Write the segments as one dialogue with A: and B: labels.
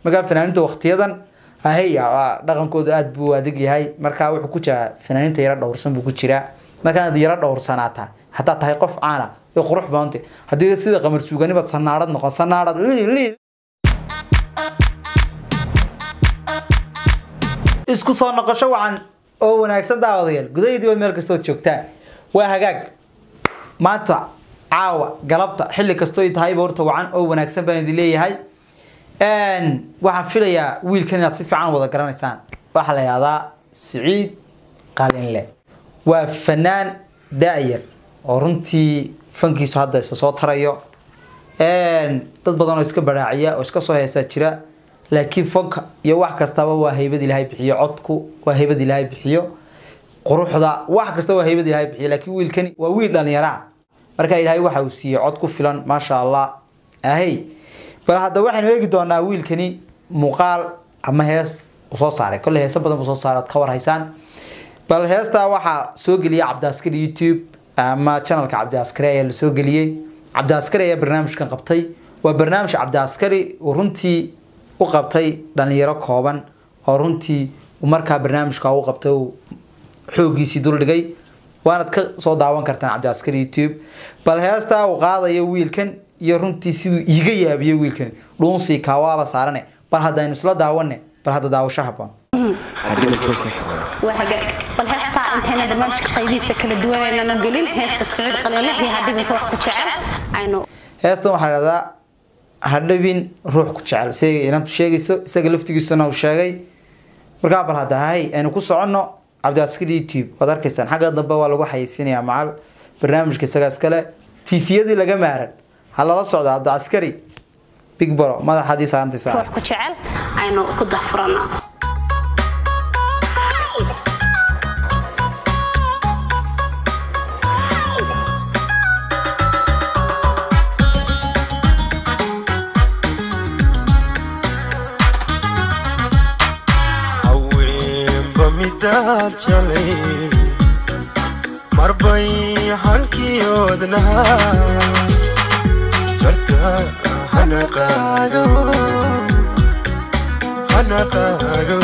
A: markaa fanaaniinta waqtiyadan ahey dhaqankooda aada buu adag yahay markaa wuxuu ku jiraa fanaaniinta yaro dhowrsan buu ku jiraa markaad yaro dhowrsanaata haddaad tahay qof caana way qurux badanta haddii sida qamar suuganibaad sanaadhad noqon sanaadhad liil isku soo noqosho wacan oo wanaagsan daawadayaal gudaha dibad meel kastood joogtaan waa hagaag maanta caawa galabta xilli kastoo tahayba horta wacan oo wanaagsan baan idin leeyahay waxaan filayaa wiilkan inaad si fiican wada garanaysaan waxaa la yihahdaa siciid qalinle waa fanaan da-yar oo runtii fankiisu hadda isa soo tarayo dad badan oo iska baraaciya oo iska soo heesaa jira laakiin fanka iyo wax kastaba waa haybad ilaahay bixiyo codku waa haybad ilaahay bixiyo quruxda wax kasta waa haybad ilaahay bixiyo laakiin wiilkani waa wiil dhalinyaraa marka ilaahay waxa uu siiyey cod ku filan maasha allah ahey bal hadda waxaynu eegi doonaa wiilkani muuqaal ama hees uu soo saaray kolle heesa badan buu soo saaray ad ka warhaysaan bal heestaa waxaa soo geliyay cabdiaskari youtube ama channelka cabdiaskari ayaa la soo geliyey cabdiaskari ayaa barnaamijkan qabtay waa barnaamij cabdiaskari uu runtii u qabtay dhalinyaro kooban oo runtii markaa barnaamijka u qabtay uu xoogiisii duldhigay waanad ka soo daawan kartaan cabdiaskari youtube bal heestaa uu qaadayo wiilkan iyo runtii siduu iiga yaabiyo wiilkan dhuunsii kaawaaba saarane bal haddaynu isla daawane bal hadda daawasho haboon
B: bal heestaa intayna barnaamijka qaybihiisa kala duwanaynan gelin heesta siciid qalinle iyo hadhibin ruux ku jecel aynu
A: heestan waxaa dhahdaa hadhabin ruux ku jecel siday inantu sheegayso isaga laftigiisuna uu sheegay markaa bal hadda hay aynu ku soconno cabdiaskari youtube waad arkaysaan xagga dambe waa lagu xayeysiinayaa macal barnaamijka isagaa iskale tifiyadii laga maaran ha lala socdo cabdiaskari big bro madaxadii saarantiisa
B: ruux ku jecel aynu ku dahfurano
C: haweenba midaad jalay marbay hankiyoodnaha jarta hanaqaago hanaqaago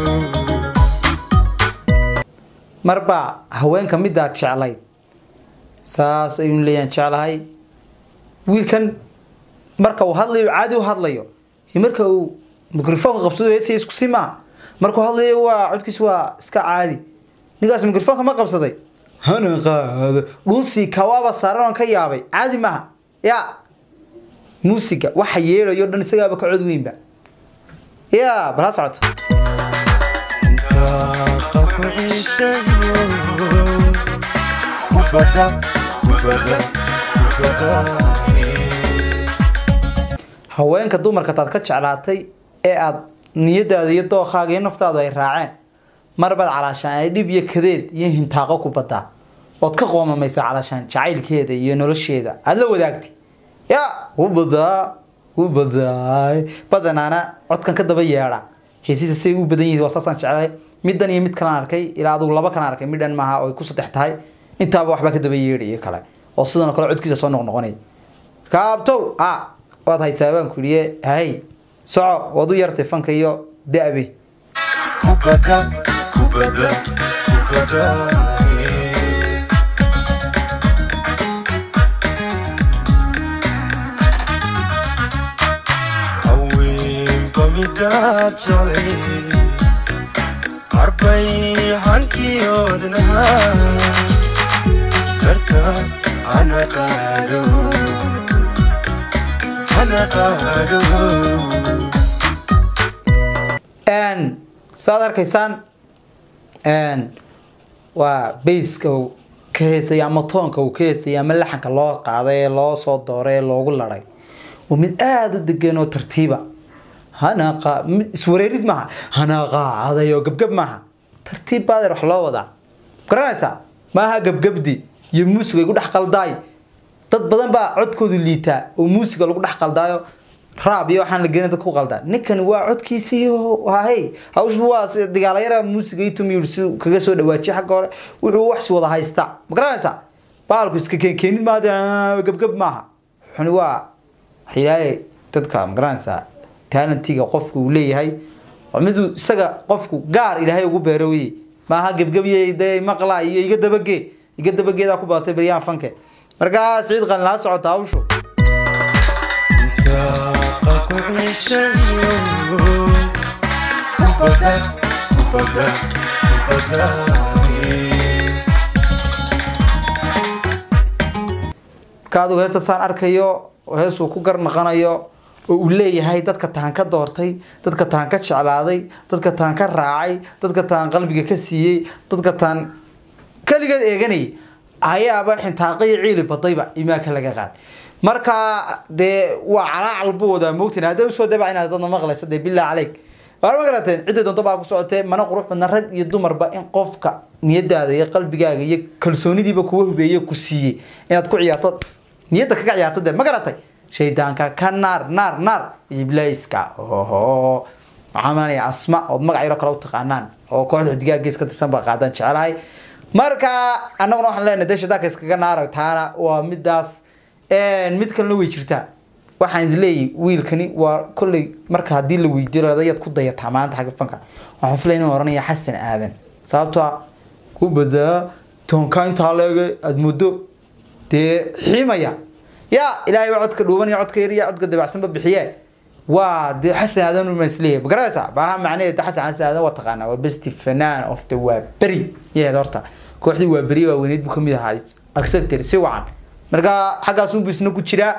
A: marbaa haweenka midaad jeclayd saas ayuun leeyaan jeclahay wiilkan marka uu hadlayo caadi u hadlayo iyo marka uu microfoonka qabsado heesay isku si maa markuu hadlayo waa codkiis waa iska caadi ninkaas microfoonka ma qabsaday hana qaado dhuunsii kawaaba saaran oon ka yaabay caadi maaha ya muusiga waxa yeedhayo dhan isagaaba ka cod weynba ya bal ha socoto
C: daaqa ku ciishayo kubada kubada kubada
A: haweenka dumarka taad ka jeclaatay ee aad niyadaada iyo dookaaga iyo naftaadu ay raaceen marbaad calaashaan ay dhib iyo kadeed iyo hintaaqo ku badaa ood ka qoomamaysa calaashaan jacaylkeeda iyo nolosheeda aada la wadaagtay ya u badaa u badaay badanaana codkan ka daba yeedha heesiisa say u badan yihiin waa saasaan jeclay middan iyo mid kalaan arkay ilaa adugu laba kalaan arkay midhan maaha oo ay ku saddex tahay intaaba waxbaa ka daba yeedhaya kale oo sidan oo kale codkiisa soo noqnoqonaya kaabtow a waad haysaa baan ku yidhi hay soco waad u yartay fanka iyo da-be
C: kubada kubada kubada haweenba midaad jalay qarbay hankiyoodnaha jarta hanaqaago hanaqaago
A: n saad arkaysaan n waa bayska uu ka heesaya ama toonka uu ka heesaya ama laxanka loo qaaday ee loo soo dooray ee loogu laday waa mid aada u degan oo tartiiba hanaqa mid iswareerid maaha hanaqaaday oo gabgab maaha tartiib baadeer wax loo wadaa garanaysaa maaha gabgabdi iyo muusiga igu dhex qaldaay dad badan baa codkoodu liitaa oo muusiga lagu dhex qaldaayo raab iyo waxaan la gelin dadka ku qaldaa ninkan waa codkiisii hahay hawshu waa si- dagaalayara muusiga iyo tumiyur si kaga soo dhawaajiye xagga hore wuxuu wax wada haystaa ma garanaysaa baalku iska keen keenid maaha gabgab maaha xuni waa waxyaaye dadka ma garanaysaa talentiga qofku uu leeyahay waa miduu isaga qofku gaar ilaahay ugu beero weye maaha gebgebiye dee maqla iyo iga dabagee iga dabageedaa ku badatay baryahan fanke markaa siciid qalin laa socota hawshu
C: daaqa ku ciishayo kubada kubada kubadaaye
A: marka adigu heesta saan arkayo oo heesuu ku garnaqanayo oo uu leeyahay dadka taan ka doortay dadka taan ka jeclaaday dadka taan ka raacay dadka taan qalbiga ka siiyey dadka taan keligeed eeganayay ayaaba xintaaqiyo ciili badayba imaanka laga qaad marka dee waa calaacal buu wadaa moogtiin hadday usoo dabac inaad dadna maqlaysa dee billah caleyk waar ma garateen cidday doonto baa ku socotee mana qurux badna rag iyo dumarba in qofka niyadaada iyo qalbigaaga iyo kalsoonidiiba kuwa hubeeye ku siiyey inaad ku ciyaarto niyadda kaga ciyaarto dee ma garatay shaydaanka ka naar naar naar iblaiska oho waxaan malanaya asma ood magac yaro kale u taqaanaan oo kooxda xidigaha gees ka tirsan baa qaadaan jecelahay marka annaguna waxaan leenahay dee shaydaanka iskaga naara taana waa midaas mid kalena way jirtaa waxaan is leeyahay wiilkani waa kolley marka haddii la weydiiyo ladayaad ku dayataa maanta xagga fanka waxaan filaya inuu oranaya xasan aadan sababtoo ah ku badaa toonka intaa leege aada muddo dee xiimaya yaa ilaahay baa codka dhuuban iyo codka yar iyo codka dabacsanba bixiye waa dee xasan aadan uma isleeyahay ma garanaysaa baaha macnaheeda xasan xasan aadan waa taqaanaa waa besti fanaan of the waa beri yaheed horta kooxdii waa beri waa weyneyd buu kamid ahaa acceptor si wacan marka xaggaasunbu isna ku jiraa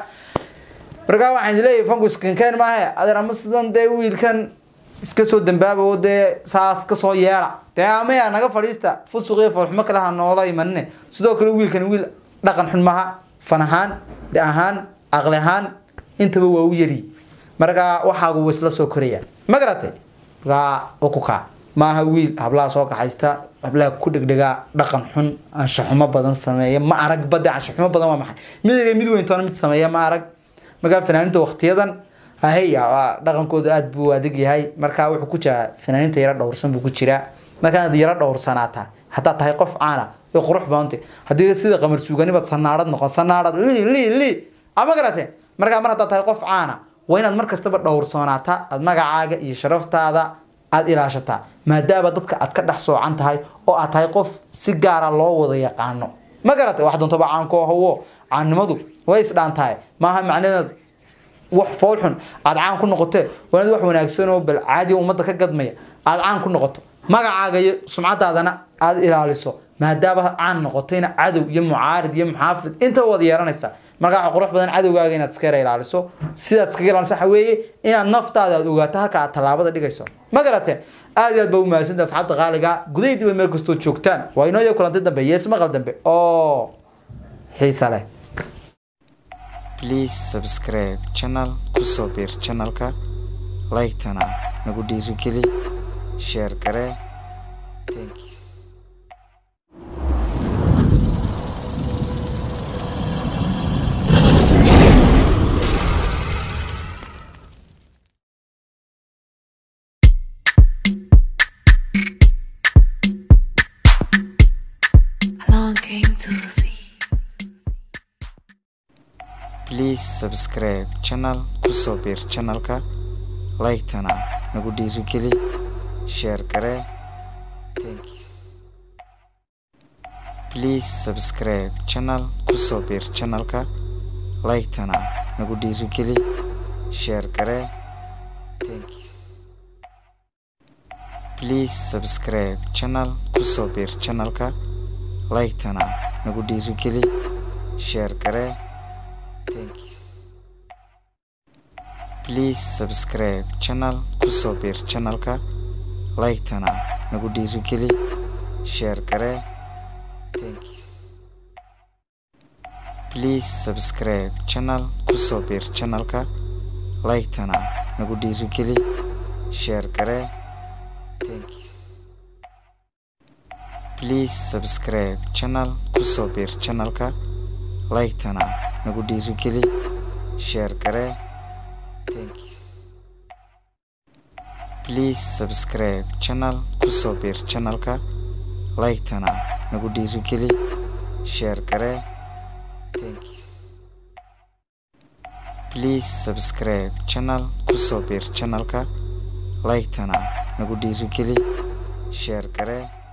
A: markaa waxaan isleeyahay fanku iskankeen maahe adeer ama sidan dee wiilkan iska soo dambaaba oo dee saas kasoo yeela dee amaya naga fadhiista fusuq iyo foolxumo kale ha noola imanine sidoo kale wiilkan wiil dhaqan xun maha fan ahaan de ahaan aqli ahaan intaba waa u yari marka waxaagu wa isla soo koraya ma garatay markaa waa ku kaa maaha wiil hablaha soo kaxaysta hablaha ku dhegdhegaa dhaqan xun anshaxumo badan sameeya ma arag bade anshaxumo badan waa maxay mid yar mid weyntoona mid sameeya ma arag markaa fanaaninta waktiyadan ahey dhaqankooda aada buu adag yahay markaa wuxuu ku jiraa fanaaninta yaro dhowrsan buu ku jiraa markaad yaro dhowrsanaataa haddaad tahay qof caana way qurux badantay haddii sida qamar suuganibaad sanaarad noqon sanaarad li li li ama garatee markaa mar haddaad tahay qof caana waa inaad mar kastaba dhowrsoonaataa aad magacaaga iyo sharaftaada aada ilaashataa maadaama dadka aad ka dhex soocan tahay oo aad tahay qof si gaara loo wada yaqaano ma garatay wax doontaba caanko hawo caannimadu way isdhaantahay maaha macnaheed wax fool xun aada caan ku noqotee waa inaad wax wanaagsan oo bal caadiga ummadda ka gadmaya aada caan ku noqoto magacaaga iyo sumcadaadana aada ilaaliso maadaama caan noqotayna cadow iyo mucaarid iyo muxaafid intaba waad yeeranaysaa markaa waxa qurux badan cadowgaaga inaad iska yara ilaaliso sidaad iskaga ilaaliso waxa weeye inaad naftaada aad ogaato halka aad tallaabada dhigayso ma garateen aad iyo aad ba u mahadsantaha asxaabta qaaliga gudahidiba meel kastoo joogtaan waa inoo iyo kulantay dambe yees maqal dambe oo xiisa leh
D: please subscribe channel kusoo biir channelka like-tana nagu dhiirigeli share garee thanks
E: Longing to see.
D: please subscribe channel kusoo biir channelka like-tana nagu dhiirigeli share garee thanks please subscribe channel kusoo biir channelka like-tana nagu dhiirigeli share garee thanks please subscribe channel kusoo biir channelka like-tana nagu dhiirigeli share garee thanks please subscribe channel kusoo biir channelka like-tana nagu dhiirigeli share garee thanks please subscribe channel kusoo biir channelka like-tana nagu dhiirigeli share garee thanks please subscribe channel kusoo biir channelka like-tana nagu dhiirigeli share garee thanks please subscribe channel kusoo biir channelka like-tana nagu dhiirigeli share garee thanks please subscribe channel kusoo biir channelka like-tana nagu dhiirigeli sheer garee